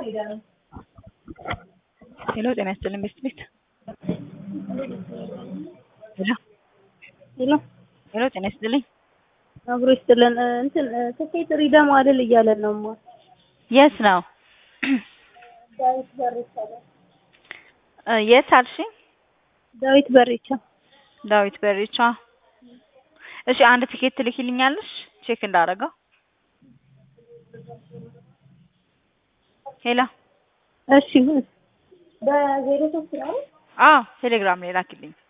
ሄሎ ጤና ይስጥልኝ ቤስት ቤት ሄሎ ሄሎ ሄሎ ጤና ይስጥልኝ አብሮ ይስጥልን። እንትን ትኬት ሪደም አይደል እያለን ነው ማ የት ነው ዳዊት በሬቻ ላይ እ የት አልሽኝ ዳዊት በሬቻ ዳዊት በሬቻ እሺ አንድ ቲኬት ትልኪልኛለሽ ቼክ እንዳደረገው ሄሎ እሺ በዜሮ ሶስት ነው አዎ ቴሌግራም ላይ ላኪልኝ